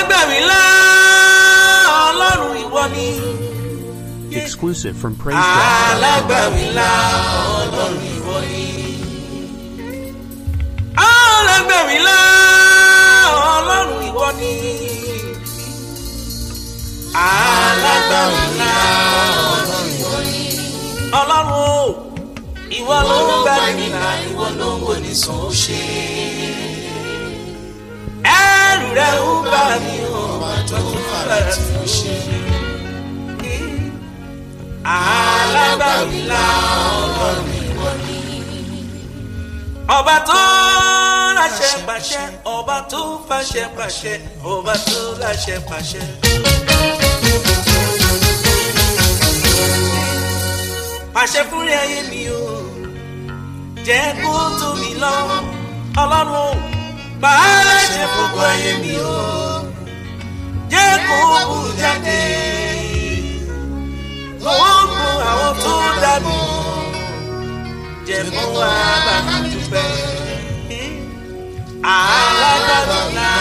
alágbàmílá ọlọ́run ìwọ ni. Exclusive from PraiseDrops.com. alágbàmílá ọlọ́run ìwọ ni. alágbàmílá ọlọ́run ìwọ ni. alágbàmílá ọlọ́run ìwọ ni. ọlọ́run o ìwọ ló ń gbà nígbà ìwọ ló ń wò ní sàn ó ṣe. ẹrù rẹ ń bà mí o tó fara tí mo ṣe. alágbàmílá ọlọ́run ìwọ ni. ọba tó láṣẹ pàṣẹ ọba tó fàṣẹ pàṣẹ ọba tó láṣẹ pàṣẹ. pàṣẹ fúnra ayé mi o jẹ́ kó tó mi lọ ọlọ́run o bàálà ṣe gbogbo ayé mi o jẹ́ kó bù jáde gbogbo àwọn tó dàbí jẹ́ kó wá bá mi dúpẹ́ alágbàdo náà.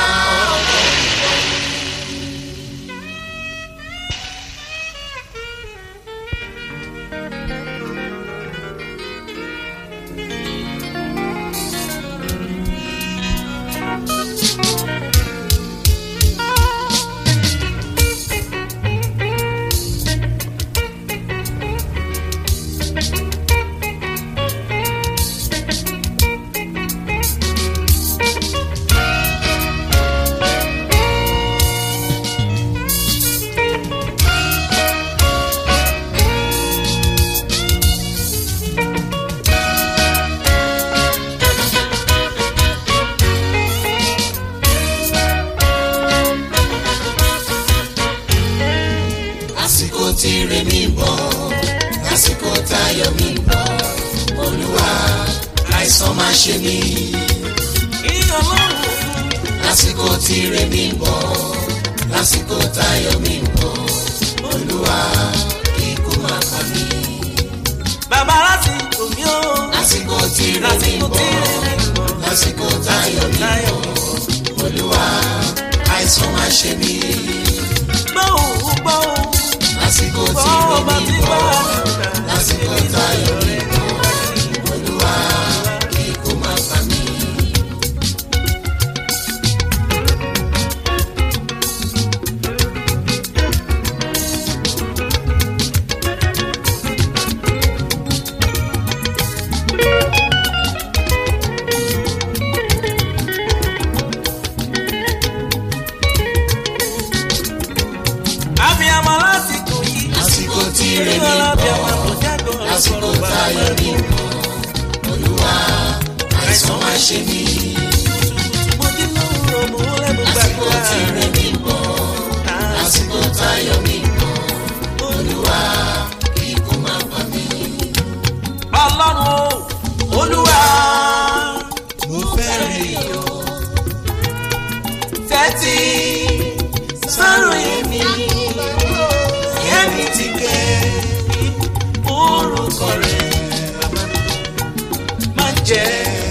lásìkò tí ire mi bọ̀ lásìkò táyọ̀ mi bọ̀ olúwa àìsàn máa ṣe mí ìyá ọlọ́run lásìkò tí ire mi bọ̀ lásìkò táyọ̀ mi bọ̀ olúwa ikú máa pa mí bàbá láti omi ó lásìkò tí ire mi lásìkò tí bọ̀ rẹ̀ ń bọ̀ lásìkò táyọ̀ mi láyọ̀ bọ̀ olúwa àìsàn máa ṣe mí gbọ́ òun gbọ́ òun lásìkò tí gbọ́ ire ọba mi tí bá bọ̀ a dùn lásìkò táyọ̀ mi bọ̀ olúwa ikú máa pa mí. abiyamọ lásìkò yìí lásìkò tí ire mi ìyá abiyamọ bọ̀ kò jágọ̀ lásìkò ọ̀rọ̀ bàbá táyọ̀ mi mi. bọ̀ olúwa àìsàn máa ṣe mí mo dín lóru mo lẹ́nu lásìkò gbàgbà tí ire mi bọ̀ lásìkò táyọ̀ mi bọ̀ olúwa ikú máa pa mí. ọlọ́run o olúwa mo fẹ́ rí o tẹ́tí sọ́rọ̀ èmi èmi ti gẹ̀ orúkọ rẹ̀ máa jẹ́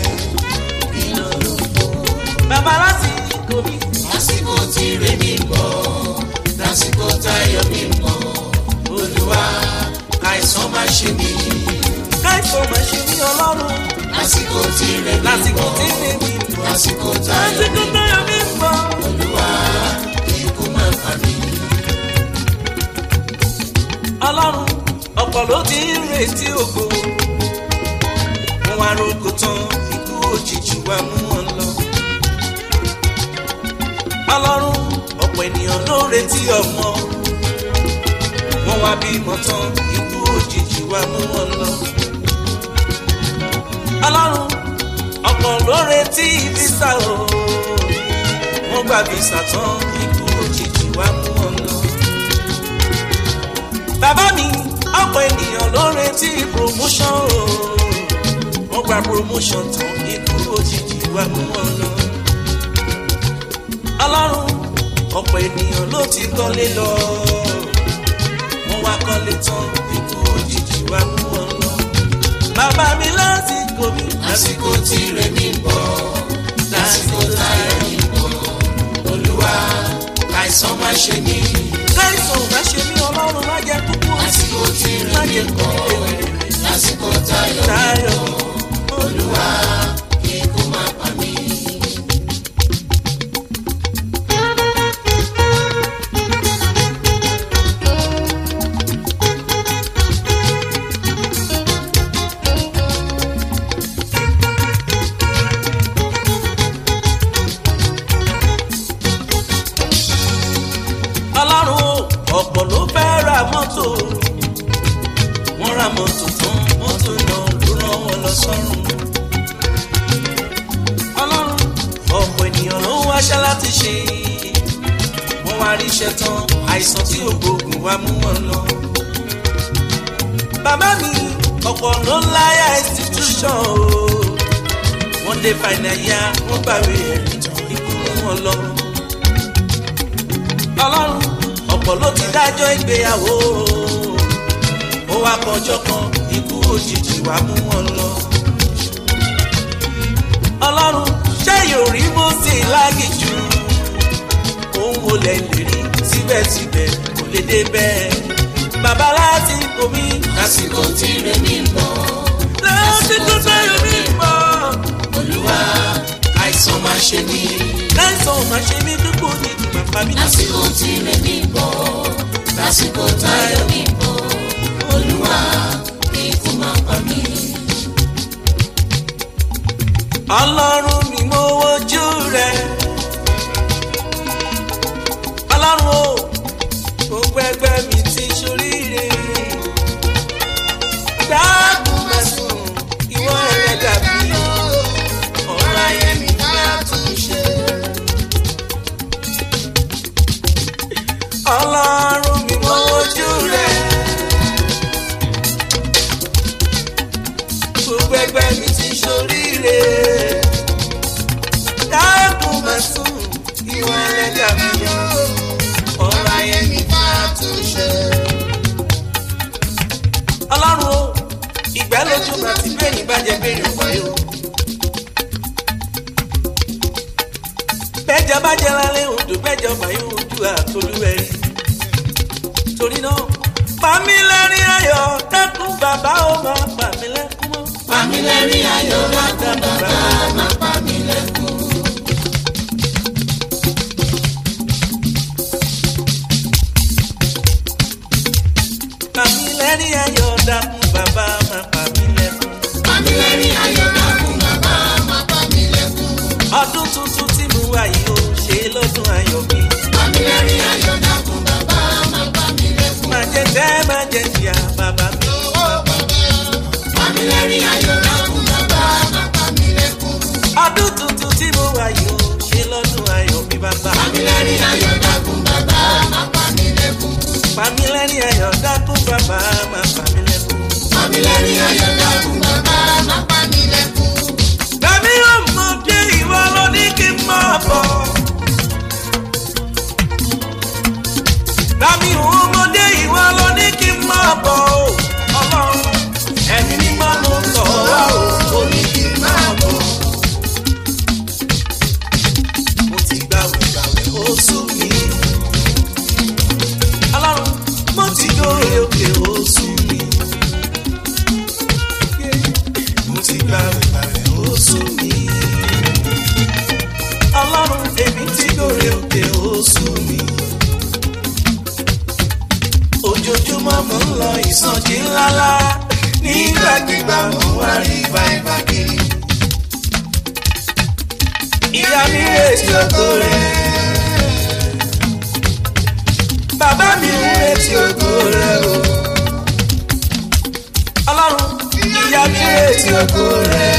ìnáwó bàbá lásìkò mi lásìkò tí ire mi bọ̀ lásìkò táyọ̀ mi bọ̀ olúwa àìsàn máa ṣe mí káìsàn máa ṣe ní ọlọ́run lásìkò tí ire mi lásìkò bọ̀ tí mi mi bọ̀ lásìkò táyọ̀ lásìkò mi tó yọ mí bọ̀. olúwa ikú máa pa mí. ọlọ́run ọ̀pọ̀ ló ti ń retí ògo wọn wá rògbò tán ikú òjijì wá mú wọn lọ. ọlọ́run ọ̀pọ̀ ènìyàn ló ń retí ọmọ wọn wá bímọ tán ikú òjijì wá mú wọn lọ. ọlọ́run ọ̀pọ̀ ló ń retí físà o wọ́n gba físà tán ikú òjijì wá mú wọn lọ bàbá mi ọ̀pọ̀ ènìyàn ló ń retí promotion o wọ́n gba promotion tán ikú òjijì wá mú wọn lọ. ọlọ́run ọ̀pọ̀ ènìyàn ló ti kọ́lé lọ wọ́n wá kọ́lé tán ikú òjijì wá mú wọn lọ. bàbá mi lásìkò mi lásìkò tí ire mi bọ̀ lásìkò táyọ̀ mi bọ̀ olúwa ṣe mí káìsàn ò bá ṣe mí ọlọ́run má jẹ́ kúkú lásìkò tí má rẹ̀ mí jẹ́ bọ̀ kúkú lásìkò táyọ̀ mi táyọ̀ olúwa kíkú má pa mí. ọlọ́run o ọ̀pọ̀ ló fẹ́ ra mọ́tò wọ́n ra mọ́tò tán mọ́tò náà ló rán wọn lọ sọ́run ọlọ́run ọ̀pọ̀ ènìyàn ló ń wáṣẹ́ láti ṣe wọ́n wá rí iṣẹ́ tán àìsàn tí ògbógun wá mú wọn lọ. bàbá mi ọ̀pọ̀ ló ń láyà institution o wọ́n dé fàìnàyà wọ́n gbàwé ẹ̀rí ikú mú wọn lọ ọlọ́run ọ̀pọ̀ ló ti dájọ́ ìgbéyàwó ó wá kọjọ́ kan ikú òjijì wá mú wọn lọ. ọlọ́run ṣé yóò rí Mósè lágìjù òun wo lẹ̀ lè rí síbẹ̀síbẹ̀ kò lè dé bẹ́ẹ̀. bàbá láti omi lásìkò tí rẹ̀ mí bọ̀ láti tó bẹ́ẹ̀ mi mọ́. olúwa àìsàn má ṣe mí láìsàn ò máa ṣe mí dúpọ̀ ní ìgbà pàmí lásìkò tí rẹ̀ mí bọ̀ lásìkò táyọ̀ mi bọ̀ olúwa kíkú má pa mí. ọlọ́run mi mo wojú rẹ̀ ọlọ́run o gbogbo ẹgbẹ́ mi ti ṣoríire dáàbò má sùn ìwọ rẹ̀ dàbí ọ̀rọ̀ ayé mi máa tún ṣe. ọlọ́run mi mo wojú rẹ̀ gbogbo ẹgbẹ́ mi ti ṣoríire dáàbò má sùn ìwọ rẹ̀ dàbí ọ̀rọ̀ ayé mi máa tún ṣe. ọlọ́run o ìgbẹ́ lójú mà ti bẹ́ẹ̀ bàjẹ́ bẹ́ẹ̀ ọ̀pọ̀ yìí o. bẹ́jọ bá jẹ́ lálẹ́ odò bẹ́jọ báyìí ojú àtolúwẹ̀rí. torí náà pàmí lẹ́rìn ayọ̀ dákun bàbá ó máa pàmí lẹ́kún mọ́. pàmí lẹ́rìn ayọ̀ dákun bàbá má pa mí lẹ́kún. pàmí lẹ́rìn ayọ̀ dákun bàbá máa pàmí lẹ́kún. pàmí lẹ́rìn ayọ̀ dákun bàbá má pa mí lẹ́kún. ọdún tuntun tí mo wà yìí ó ṣe lọ́dún ayọ̀ mi. pàmí lẹ́rìn ayọ̀ dákun bàbá má pa mí lẹ́kún. má jẹ́ tẹ́ má jẹ́ ìyá bàbá mi. pàmí lẹ́rìn ayọ̀ dákun bàbá má pa mí lẹ́kún. ọdún tuntun tí mo wà yìí ó ṣe lọ́dún ayọ̀ mi bàbá. pàmí lẹ́rìn ayọ̀ dákun bàbá má pa mí lẹ́kún. pàmí lẹ́rìn ayọ̀ dákun bàbá máa pàmí lẹ́kún. pàmí lẹ́rìn ayọ̀ dákun bàbá má pa mí lẹ́kún. Bàmí ọmọdé ìwọ ló ní kí n máa bọ̀. Bàmí ọmọdé ìwọ ló ní kí n máa bọ̀ o. Ọlọ́run ẹ̀mí mímọ́ ló ń sọ wá o. Ó ní kí n máa bọ̀. Mo ti gbàwé gbàwé ó sú mi. Ọlọ́run mo ti dóore òkè ó sú mi. Mo ti gbàwé gbàwé ó sú mi. Ọlọ́run èmi ti dóore òkè ó sú mi. Ojoojúmọ́ mo ń lọ ìsọjí ńláńlá. Nígbàkigbà mo wá rí báyìí kiri. Ìyá mi retí ògo rẹ̀. Bàbá mi ń retí ògo rẹ̀ o. Ọlọ́run ìyá mi retí ògo rẹ̀.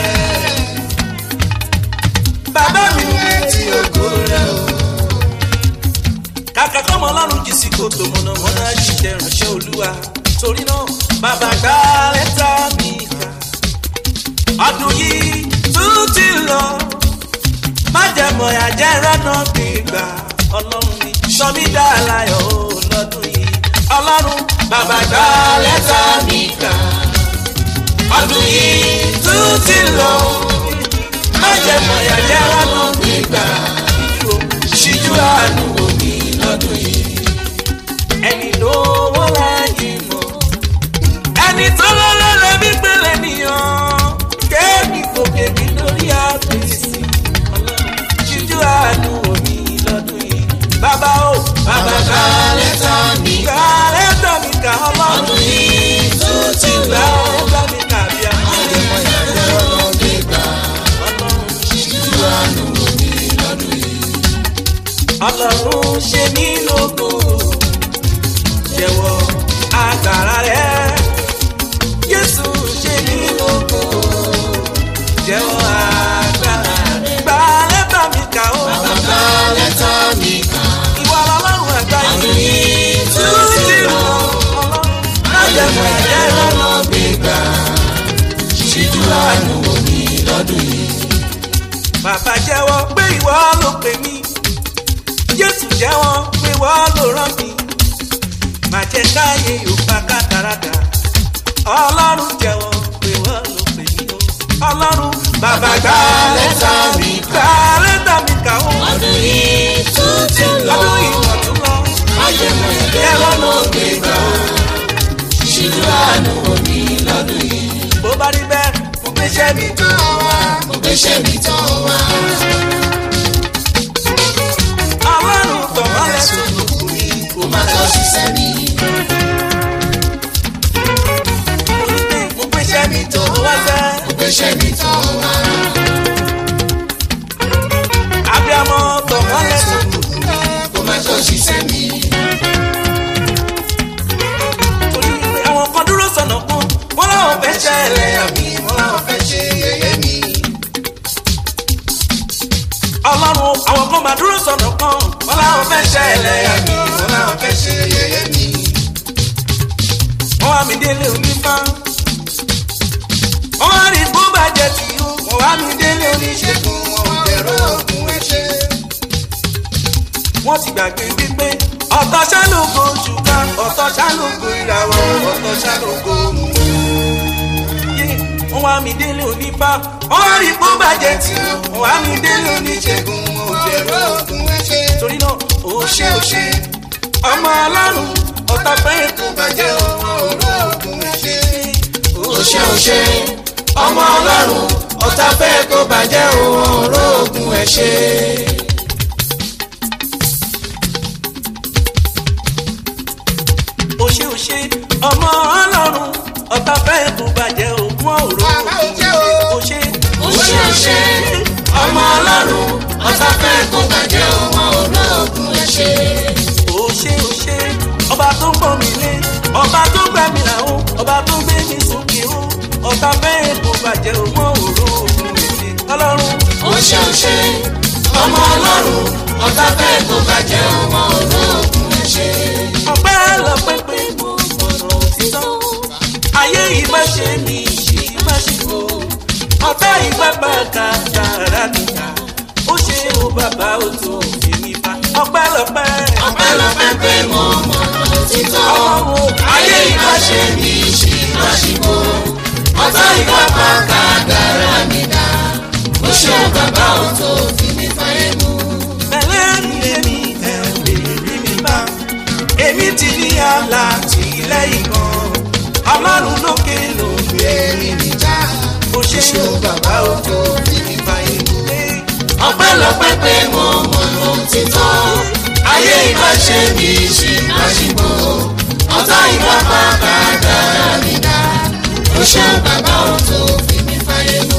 Bàbá mi ń retí ògo rẹ̀ o. Kàkà kọ́mọ ọlọ́run jì sí kòtò mọ̀nàmọ́ná ṣiṣẹ́ ránṣẹ́ olúwa. Torí náà, bàbá gbá lẹ́tà mi kà. Ọdún yìí tún ti lọ. Má jẹ́ mọ̀yà jẹ́ rẹ́nà gbígbà. Ọlọ́run mi sọ mí dá láyọ̀ o lọ́dún yìí. Ọlọ́run bàbá gbá lẹ́tà mi kà. Ọdún yìí tún ti lọ. Má jẹ́ mọ̀yà jẹ́ rẹ́nà gbígbà. Ṣíjú àánú wò mí lọ́dún ọlọ́run ṣe mí lógo jẹ́wọ́ agbára rẹ̀ jésù ṣe mí lógo jẹ́wọ́ agbára rẹ̀ gba lẹ́tà mi kà ó bàbá lẹ́tà mi kà ìwọ ọlọ́run àgbáyé àdúyìn tó ti rọ̀ májẹ̀mú ẹ̀jẹ̀ rẹ̀ lọ́nà gbégbá ṣíjú àánú wò mí lọ́dún yìí. bàbá jẹ́wọ́ pé ìwọ ló pè mí jésù jẹ́wọ́ pé ìwọ ló rán mi má jẹ́ káyé yóò bá kátàràkà ọlọ́run jẹ́wọ́ pé ìwọ ló pè mí o ọlọ́run bàbá gbà lẹ́tà mi gbà lẹ́tà mi kà ó ọdún yìí tó ti lọ ọdún ìwọ̀n tún lọ májẹ̀mú ẹ̀jẹ̀ lọ́nà gbégbá ṣíjú àánú wò mí lọ́dún yìí. bó bá rí bẹ́ẹ̀ mo gbéṣẹ́ mi tó wá mo gbéṣẹ́ mi tán wá. ọlọ́run tọ̀wọ́ lẹ́sùn lùkù mi kó má lọ ṣiṣẹ́ mi. mo gbéṣẹ́ mi tó wá sẹ́. mo gbéṣẹ́ mi tán wá. abiyamọ tọmọ lẹsùn lùkù kó má lọ ṣiṣẹ́ mi. torí pé àwọn kan dúró sọnà kan wọn làwọn fẹ́ ṣẹlẹ̀ àmì wọn làwọn fẹ́ ṣe yẹ̀yẹ́ mi. ọlọ́run àwọn kan máa dúró sọnà kan wọn làwọn fẹ́ ṣẹlẹ̀ àmì wọn làwọn fẹ́ ṣe yẹ̀yẹ́ mi. wọ́n wá mi délé onífá wọ́n wá rí bó bàjẹ́ tì í wọ́n wá mi délé oníṣègùn wọn ò bẹ̀rù ògùn ẹ̀ṣẹ̀ wọ́n ti gbàgbé wípé ọ̀tọ̀ ṣálógo ṣùgbọ́n ọ̀tọ̀ ṣálógo ìràwọ̀ ọ̀tọ̀ ṣálógo mú. Yé, wọ́n wá mi délé onífá wọ́n wá rí bó bàjẹ́ tí wọ́n wá mi délé oníṣègùn wọn ò bẹ̀rù ògùn ẹ̀ṣẹ̀. torí náà ó ṣe ó ṣe ọmọ ọlọ́run ọ̀tá fẹ́ kó bàjẹ́ ọmọ ògùn ẹ̀ṣẹ̀. ó ṣe ó ṣe ọmọ ọlọ́run ọ̀tá fẹ́ kó bàjẹ́ òun òróògùn ẹ̀ ṣe. ó ṣe ó ṣe ọmọ ọlọ́run ọ̀tá fẹ́ kó bàjẹ́ ògùn òró ó ṣe ó ṣe ó ṣe ọmọ ọlọ́run ọ̀tá fẹ́ kó bàjẹ́ òun òróògùn ẹ̀ ṣe. ó ṣe ó ṣe ọba tó ń pọ̀ mí lé ọba tó gbà mí làwọn ọba tó gbé mi sókè ó ọ̀tá fẹ́ kó bàjẹ́ ògùn òró ògùn èsì ọlọ́run ó ṣe ó ṣe ọmọ ọlọ́run ọ̀tá fẹ́ kó bàjẹ́ òun òróògùn ẹ̀ ṣe. ọpẹ́ lọ́pẹ́ pé mo mọ̀nà òtítọ́ ayé ìbá ṣe mi ṣì má ṣe kó ọ̀tá ìbá bá ka dára níta ó ṣe ó bàbá ó tó fi mi bá ọpẹ́ lọ́pẹ́ ọpẹ́lọpẹ́ pé mo mọ̀nà òtítọ́ ọlọ́run ayé ìbá ṣe mi ṣì má ṣìkò ọ̀tá ìbá pa kádàrá mi dá ó ṣe bàbá ò tó fi mi fáyé mú. pẹ̀lẹ́ mi èmi ẹ̀ ò lè rí mi bá èmi ti ní alátìlẹ́yìn kan ọlọ́run lókè ló ń gbé mi níjà ó ṣe ó bàbá ó tó fi mi bá ìlú lé. ọpẹ́lọpẹ́ pé mo mọ̀nà òtítọ́ ayé ìbá ṣe mi ṣì má ṣìkò ọ̀tá ìbá pa kádàrá mi dá ó ṣe bàbá ò tó fi mi fáyé mú.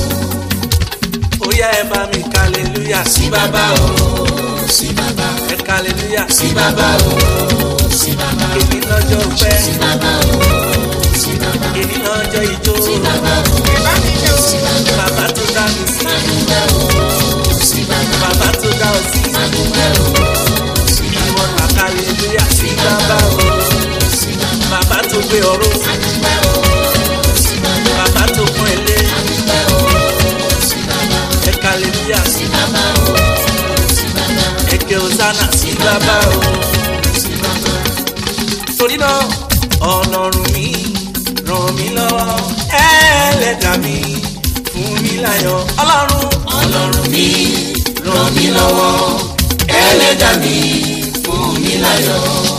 ó yá ẹ bá mi kàlélúyà sí sí bàbá o sí bàbá ẹ kàlélúyà sí bàbá o sí bàbá o èmi lọ́jọ́ pẹ́ sí bàbá o sí bàbá o. èmi lọ́jọ́ ijó bàbá o sí bàbá bàbá tó dá mi sí adúgbò o sí bàbá bàbá tó dá ọ sí adúgbò o sí ìwọ là kàlélúyà sí bàbá o sí bàbá bàbá tó gbé ọrọ̀ adúgbò o sí bàbá bàbá tó pọ́n ilé adúgbò o sí bàbá ẹ kàlélúyà sí bàbá o sí bàbá ẹ kẹ ọ̀sánà sí bàbá o sí bàbá torí náà ọlọ́run mi ràn mí lọ́wọ́ ẹlẹ́dà mi fún mi láyọ̀ ọlọ́run ọlọ́run mi ràn mí lọ́wọ́ ẹlẹ́dà mi fún mi láyọ̀.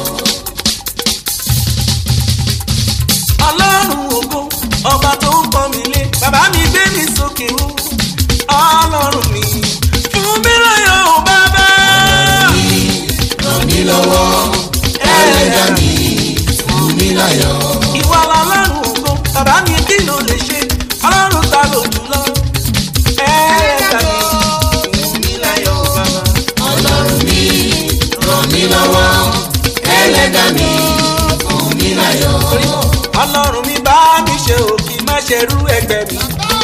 ọlọ́run ògo ọba tó ń pọ́n mi lé bàbá mi gbé mi sókè o ọlọ́run mi fún mi láyọ̀ o bàbá. ràn mí lọ́wọ́ ẹlẹ́dà mi fún mi láyọ̀. ìwà lọ́lọ́run ògo bàbá mi kí ló lè ṣe ọlọ́run ta ló jùlọ ẹlẹ́dà mi fún mi láyọ̀ o bàbá. ọlọ́run mi ẹlẹ́dà mi fún mi láyọ̀. torí náà ọlọ́run mi bá mi ṣe o kì í má ṣe rú ẹgbẹ́ mi.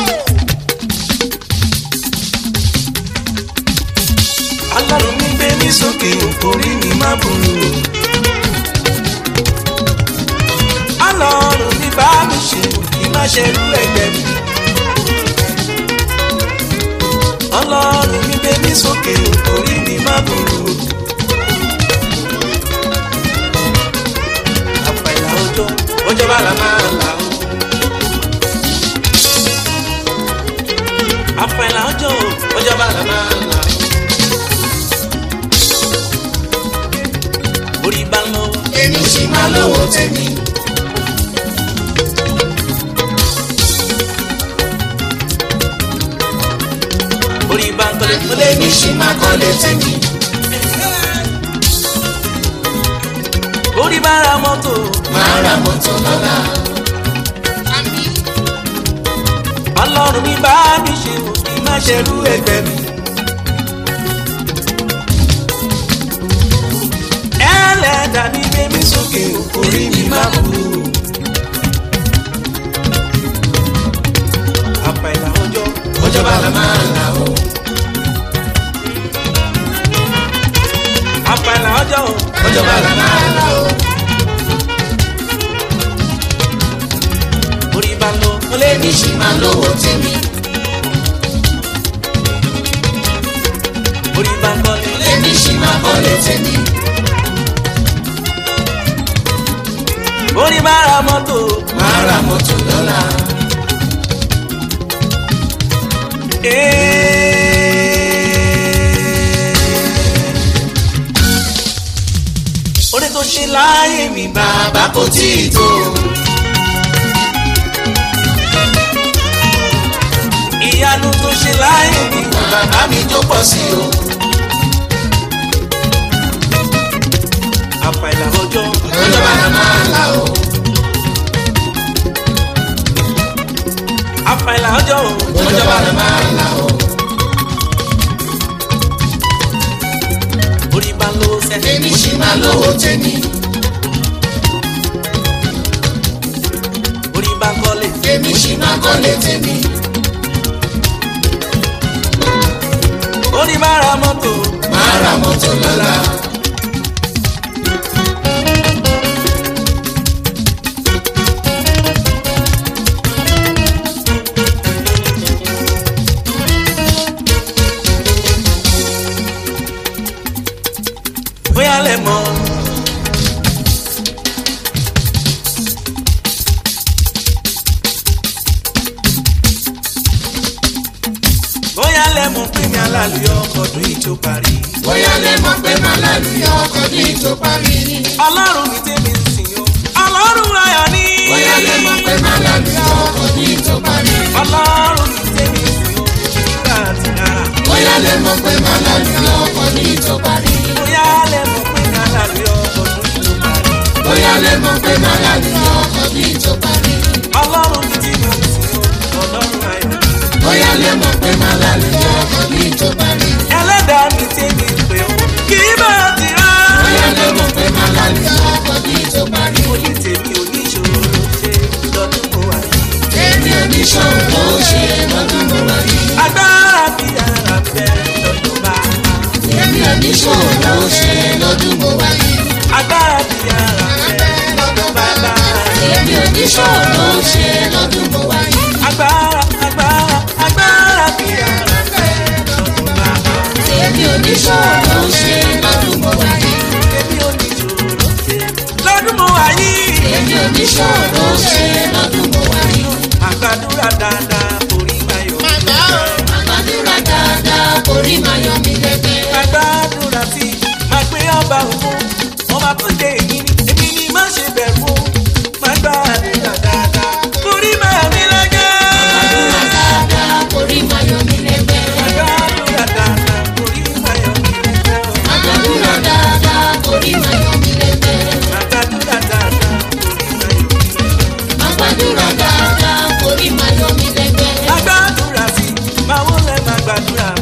ọlọ́run mi gbé mi sókè orí mi má burú. ọlọ́run mi bá mi ṣe o kì í má ṣe rú ẹgbẹ́ mi. ọlọ́run mi gbé mi sókè orí mi má burú. àpàlà ọjọ́ ọjọ́ bá la máa là ó. àpàlà ọjọ́ ọjọ́ bá la máa là ó. orí bá ń lọ èmi sì máa lówó tèmi. orí bá ń tọ́lé tọ́lé èmi sì máa kọ́lé tèmi. orí bá ra mọ́tò máa ra mọ́tò lọ́la. ọlọ́run mi bá mi ṣe o kì í má ṣe rú ẹgbẹ́ mi. ẹlẹ́dàá mi gbé mi sókè orí mi má burú. àpàlà ọjọ́ ọjọ́ bá la máa là ó. àpàlà ọjọ́ ọjọ́ bá la máa là ó. orí bá ń lọ tọ́lé èmi sì máa lówó tèmi. orí bá ń tọ́lé èmi sì máa kọ́lé tèmi. orí bá ra mọ́tò máa ra mọ́tò lọ́la. orí tó ṣe láyé mi bá bàbá kò tí ì tó. ìyanu tó ṣe láyé mi bàbá mi tó pọ̀ sí o. àpàlà ọjọ́ ọjọ́ bá la máa là ó. àpàlà ọjọ́ ọjọ́ bá la máa là ó. orí bá ń lọ sẹ́lẹ̀ èmi sì máa lówó tèmi. orí bá ń kọ́lé èmi sì máa kọ́lé tèmi. orí bá ra mọ́tò máa ra mọ́tò lọ́la. bóyá lẹ mọ̀ bóyá lẹ mọ̀ pé mi alálùyọ ọkọ̀dún yìí tó parí bóyá lè mọ̀ pé màá lálùyọ ọkọ̀ ní tó parí. ọlọ́run mi tẹ́mi ń sìn o ọlọ́run ayọ̀ ni bóyá lè mọ̀ pé màá lálùyọ ọkọ̀ ní tó parí. ọlọ́run mi tẹ́mi ń sìn o nígbà tí ara bóyá lè mọ̀ pé màá lálùyọ ọkọ̀ ní tó parí. bóyá lẹ mọ̀ pé mi alálùyọ ọkọ̀dún yìí tó parí bóyá lè mọ̀ pé màá lálùyọ ọkọ̀ ní tó parí. ọlọ́run mi tẹ́mi ń sìn o ọlọ́run ayọ̀ ni bóyá lè mọ̀ pé màá lálùyọ ọkọ̀ ní tó parí. ẹlẹ́dàá mi tẹ́mi ń pè o kì í bá ti rá. bóyá lè mọ̀ pé màá lálùyọ ọkọ̀ ní tó parí. mo ní tèmi oníṣòro ṣe lọ́dún mo wà yìí. èmi oníṣòwò ló ṣe lọ́dún mo wà yìí. agbára bí ara bẹ lọ́dún bá a. èmi oníṣòwò ló ṣe lọ́dún mo wà yìí. agbára bí ara bẹ lọ́dún bá a. èmi oníṣòwò ló ṣe lọ́dún mo wà yìí. agbára agbára agbára bí ara bẹ lọ́dún bá a. èmi oníṣòwò ló ṣe lọ́dún mo wà yìí. èmi oníṣòro ṣe lọ́dún mo wà yìí. èmi oníṣòwò ló ṣe lọ́dún mo wà yìí. àgbàdúrà dáadáa orí máa yọ. àgbàdúrà dáadáa orí máa yọ mí lẹ́gbẹ́. àgbàdúrà tí máa gbé ọba òun ọba tó dé èmi ni èmi ni má ṣe bẹ̀rù o máa gbàdúrà dáadáa orí máa mi lẹ́gẹ́. àgbàdúrà dáadáa orí máa yọ mí lẹ́gbẹ́. àgbàdúrà dáadáa orí máa yọ mí lẹ́gẹ́ o. àgbàdúrà dáadáa orí máa yọ mí lẹ́gbẹ́. àgbàdúrà dáadáa orí máa yọ mí lẹ́gẹ́. àgbàdúrà dáadáa orí máa yọ mí lẹ́gbẹ́. àgbàdúrà tí máa wọlé máa gbàdúrà